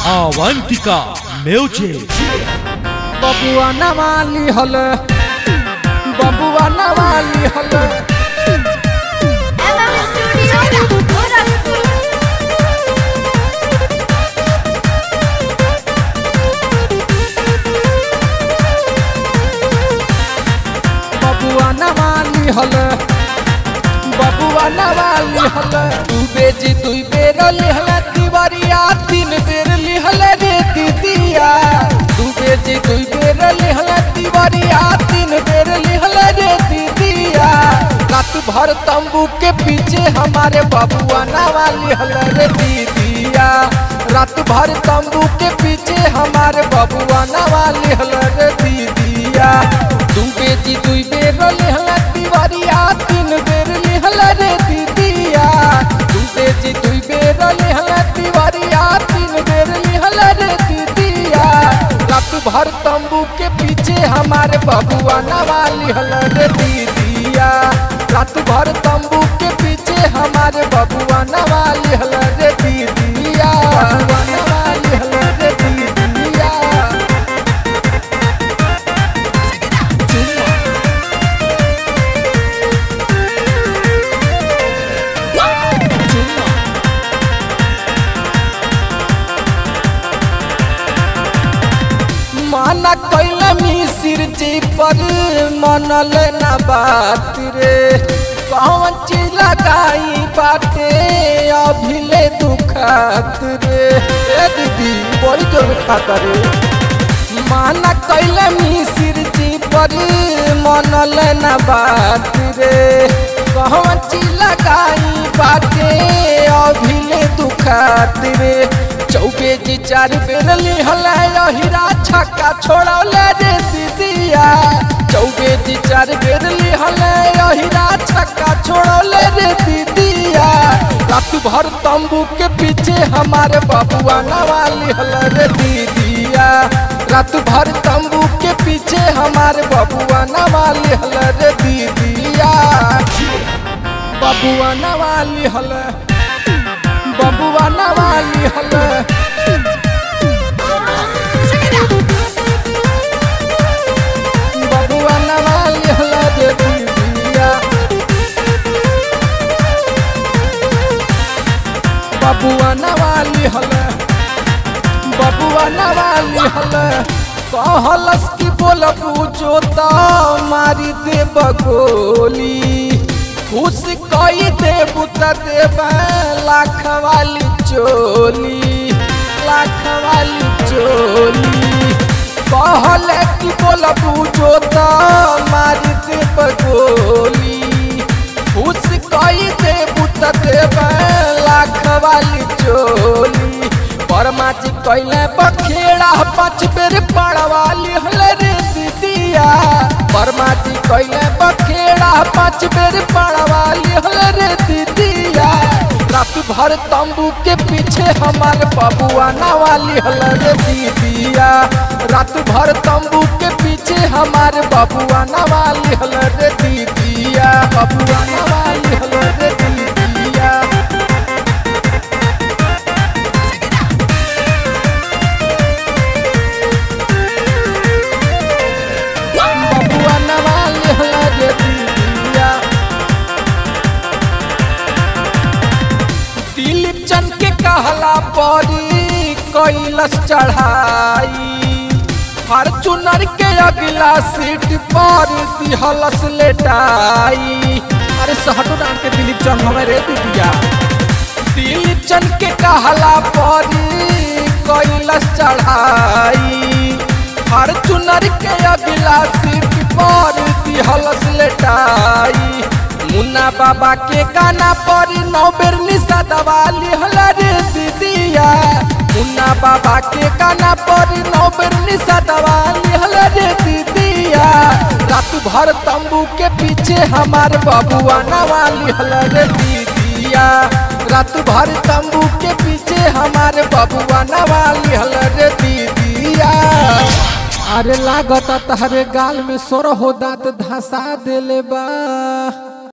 Avantika music बबुआ नवाली हल बबुआ नवाली हल MM Studio Gorakhpur. बबुआ नवाली हल बबुआ नवाली हल तू बेजी दुई बेर लिहल तिवरिया तीन बेर लिहल रे दीदिया तू बेजी दुई बेर लिहल तिवरिया तीन बेर लिहल रे दीदिया रात भर तंबू के पीछे हमारे बबुआ नवाली हल रे दीदिया रात भर तंबू के पीछे हमारे बबुआ नवाली हल रे दीदिया तू बेजी दुई बेर लिहल तिवरिया तीन बेर लिहल रे दीदिया तू बेजी दुई बेर लिहल तिवरिया तीन बेर लिहल रे दीदिया रात भर तंबू के पीछे हमारे बबुआ नवा लिहल रे दीदिया रात भर तंबू के पीछे हमारे बबुआ नवा लिहल रे दीदिया बबुआ नवा लिहल रे दीदिया चुम्मा चुम्मा माना कैला मिसिर जी पर मनल ना बात रे कौन चीज लगाई बाटे अभिले दुखात रे ए दीदी बड़ी जोर खाता रे माना कैला मिसिर जी पर मनल ना बात रे कौन चीज लगाई बाटे अभिले दुखात रे चौबे जी चार बेर लिहल हीरा छक्का छोड़ौले रे दीदिया चौबे जी चार बेर लिहल हीरा छक्का छोड़ौले रे दीदिया रात भर तंबू के पीछे हमारे बबुआ नवा लिहल रे दीदिया रात भर तंबू के पीछे हमारे बबुआ नवा लिहल रे दीदिया बबुआ नवा लिहल बबुआ नवा लिहल बबुआ नवा लिहल रे दीदिया बबुआ नवा लिहल बबुआ नवा लिहल कहलस की बोलबू जोता मारी दे बगोली खुश कई देबू त देबे लाख वाली चोली लाख वाली चोली कहले की बोलबू जोता मारी दे बगोली खुश कई देबू त देबे लाख वाली चोली परमा जी कैले बखेड़ा पाँच बेर पड़वा लिहल रे दीदिया परमा जी कैले बखेड़ा पाँच बेर पड़वा लिहल रे दीदिया रात भर तंबू के पीछे हमार बबुआ नवा लिहल रे दीदिया रात भर तंबू के पीछे हमार बबुआ नवा लिहल रे दीदिया बबुआ नवा लिहल रे दीदिया बबुआ नवा लिहल रे दीदिया दिलीप चंद के कहला परी कैलस चढ़ाई फॉर्चूनर के अगला सीट पर दिहलस लेटाई अरे सहटो डांट के दिलीप चंद हमारे दीदिया दिलीप चंद के कहला परी कैलस चढ़ाई फॉर्चूनर के अगला सीट पर दिहलस लेटाई मुन्ना बाबा के गाना पर नौ बेर निशा दबा लिहल रे दीदिया मुन्ना बाबा के गाना पर नौ बेर निशा दबा लिहल रे दीदिया रात भर तंबू के पीछे हमार बबुआ नवा लिहल रे दीदिया रात भर तंबू के पीछे हमारे बबुआ नवा लिहल रे दीदिया अरे लागत तहरे गाल में सोर हो दांत धसा देले बा